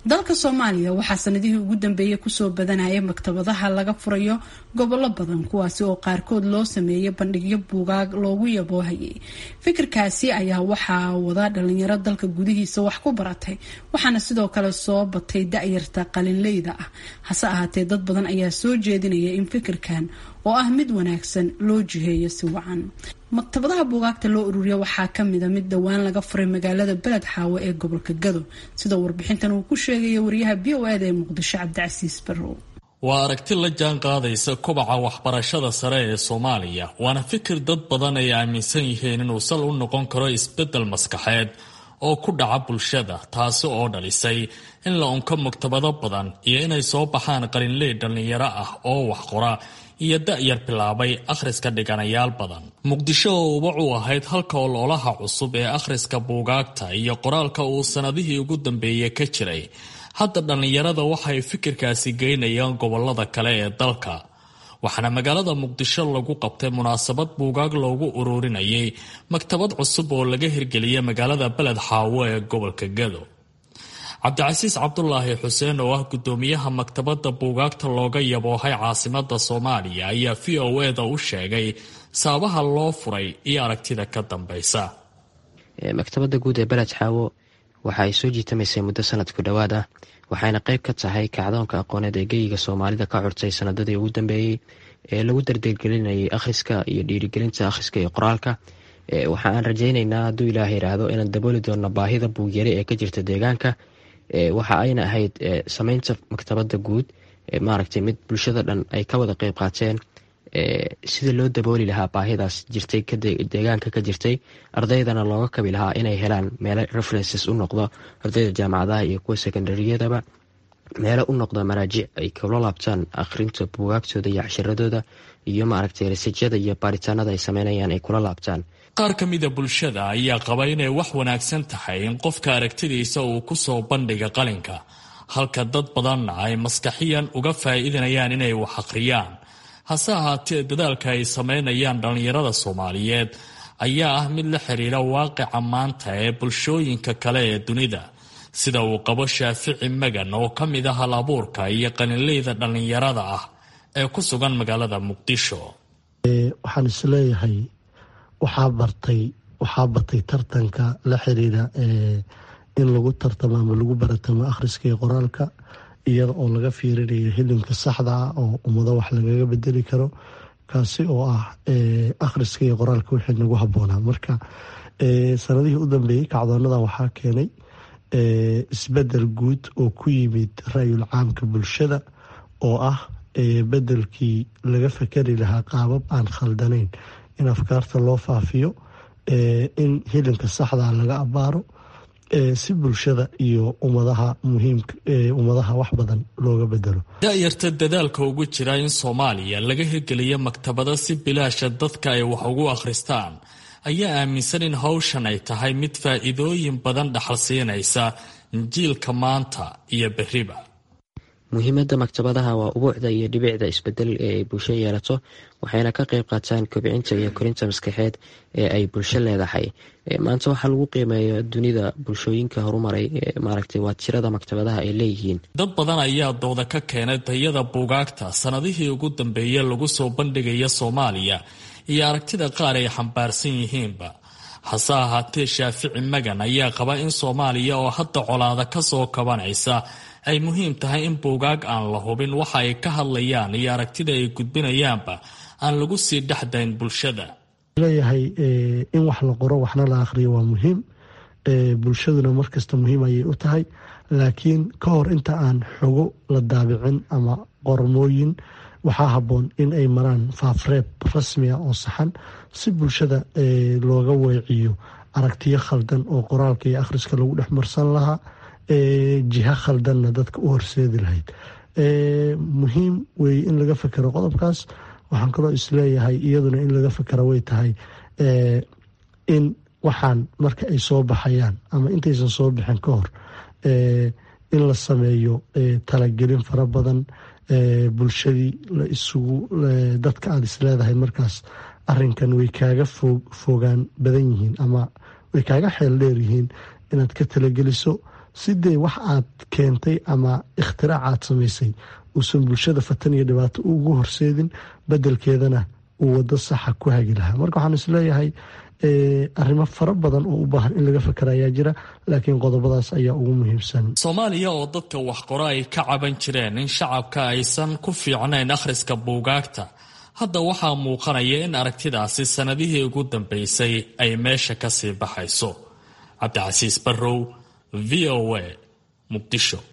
dalka soomaaliya waxaa sanadihii ugu dambeeyay kusoo badanaya maktabadaha laga furayo gobollo badan kuwaasi oo qaarkood loo sameeyay bandhigyo buugaag loogu yaboohayay fikirkaasi ayaa waxaa wada dhalinyaro dalka gudihiisa wax ku baratay waxaana sidoo kale soo batay da-yarta qalinleyda ah hase ahaatee dad badan ayaa soo jeedinaya in fikirkan oo ah mid wanaagsan loo jiheeyo si wacan maktabadaha buugaagta loo ururiya waxaa kamida mid dhowaan laga furay magaalada beled xaawo ee gobolka gado sida warbixintan uu ku sheegaya wariyaha b o eda ee muqdisho cabdicasiis barrow waa aragti la jaan qaadaysa kobaca waxbarashada sare ee soomaaliya waana fikir dad badan ay aaminsan yihiin inuu sal u noqon karo isbeddel maskaxeed oo ku dhaca bulshada taasi oo dhalisay in la unko maktabado badan iyo inay soo baxaan qalinley dhallinyaro ah oo wax qora iyo da-yar bilaabay akhriska dhiganayaal badan muqdisho oo ubac u ahayd halka ololaha cusub ee akhriska buugaagta iyo qoraalka uu sannadihii ugu dambeeyey ka jiray hadda dhallinyarada waxay fikirkaasi geynayaan gobolada kale ee dalka waxaana magaalada muqdisho lagu qabtay munaasabad buugaag loogu ururinayay maktabad cusub oo laga hirgeliyay magaalada beled xaawo ee gobolka gado cabdicasiis cabdulaahi xuseen oo ah gudoomiyaha maktabadda buugaagta looga yaboohay caasimada soomaaliya ayaa v o eda u sheegay sababaha loo furay iyo aragtida ka dambeysa maktabadda guud ee beled xaawo waxa ay soo jiitamaysay muddo sanadku dhowaad ah waxayna qayb ka tahay kacdoonka aqooneed ee geyiga soomaalida ka curtay sanadadii ugu dambeeyey ee lagu dardargelinayay akhriska iyo dhiirigelinta akhriska iyo qoraalka waxa aan rajaynaynaa hadduu ilaah yidhaahdo inaan dabooli doonno baahida buugyare ee ka jirta deegaanka waxa ayna ahayd sameynta maktabadda guud maaragtay mid bulshada dhan ay ka wada qeyb qaateen sida loo dabooli lahaa baahidaas jirtay deegaanka ka jirtay ardaydana looga kabi lahaa inay helaan meelo references u noqdo ardayda jaamacadaha iyo kuwa secondaryadaba meelo u noqdo maraajic ay kula laabtaan akhrinta buugaagtooda iyo cashiradooda iyo maaragtay rasijyada iyo baaritaanada ay sameynayaan ay kula laabtaan qaar ka mida bulshada ayaa qaba inay wax wanaagsan tahay in qofka aragtidiisa uu ku soo bandhiga qalinka halka dad badanna ay maskaxiyan uga faa'iidinayaan inay wax akhriyaan hase ahaatee dadaalka ay sameynayaan dhallinyarada soomaaliyeed ayaa ah mid la xiriira waaqica maanta ee bulshooyinka kale ee dunida sida uu qabo shaafici magan oo ka mid ah hal abuurka iyo qalinleyda dhallinyarada ah ee ku sugan magaalada muqdisho waxaan isleeyahay waxaa bartay waxaa batay tartanka la xiriira in lagu tartamo ama lagu baratamo akhriska iyo qoraalka iyada oo laga fiirinayo hilimka saxda ah oo ummado wax lagaga bedeli karo kaasi oo ah akhriska iyo qoraalka wixii nagu habboonaa marka sanadihii u dambeeyey kacdoonada waxaa keenay isbedel guud oo ku yimid ra-yul caamka bulshada oo ah bedelkii laga fakari lahaa qaabab aan khaldanayn in afkaarta loo faafiyo in hilinka saxda laga abaaro si bulshada iyo ummadaha muhiimka ummadaha wax badan looga bedelo da-yarta dadaalka ugu jira in soomaaliya laga hirgeliyo maktabado si bilaasha dadka ay wax ugu akhristaan ayaa aaminsan in hawshan ay tahay mid faa'iidooyin badan dhaxal siinaysa jiilka maanta iyo berriba muhiimadda maktabadaha waa ubuucda iyo dhibicda isbedel ee ay bulsho yeelato waxayna ka qayb qaataan kobcinta iyo korinta maskaxeed ee ay bulsho leedahay maanta waxaa lagu qiimeeya dunida bulshooyinka horumaray maaragtay waa tirada maktabadaha ay leeyihiin dad badan ayaa dooda ka keenay tayada buugaagta sanadihii ugu dambeeyey lagu soo bandhigaya soomaaliya iyo aragtida qaar ay xambaarsan yihiinba hase ahaatee shaafici magan ayaa qaba in soomaaliya oo hadda colaada ka soo kabanaysa ay muhiim tahay in buugaag aan la hubin waxa ay ka hadlayaan iyo aragtida ay gudbinayaanba aan lagu sii dhexdayn bulshada leeyahay in wax la qoro waxna la akhriyo waa muhiim bulshaduna markasta muhiim ayay u tahay laakiin ka hor inta aan xogo la daabicin ama qormooyin waxaa habboon in ay maraan faafreeb rasmi ah oo saxan si bulshada looga weeciyo aragtiyo khaldan oo qoraalka iyo akhriska lagu dhex marsan lahaa jiha khaldanna dadka u horseedi lahayd muhiim weeye in laga fekero qodobkaas waxaan kaloo isleeyahay iyaduna in laga fekera way tahay in waxaan marka ay soo baxayaan ama intaysan soo bixin ka hor in la sameeyo talagelin fara badan bulshadii la isugu dadka aada isleedahay markaas arinkan way kaaga fogaan badan yihiin ama way kaaga xeel dheer yihiin inaad ka talageliso sidee wax aad keentay ama ikhtirac aad samaysay uusan bulshada fatan iyo dhibaato ugu horseedin bedelkeedana uu wado saxa ku hagi lahaa marka waxaan isleeyahay arrimo fara badan oo u baahan in laga fakera ayaa jira laakiin qodobadaas ayaa ugu muhiimsan soomaaliya oo dadka wax qoro ay ka caban jireen in shacabka aysan ku fiicnayn akhriska buugaagta hadda waxaa muuqanaya in aragtidaasi sannadihii ugu dambaysay ay meesha ka sii baxayso cabdicasiis barrow v o a muqdisho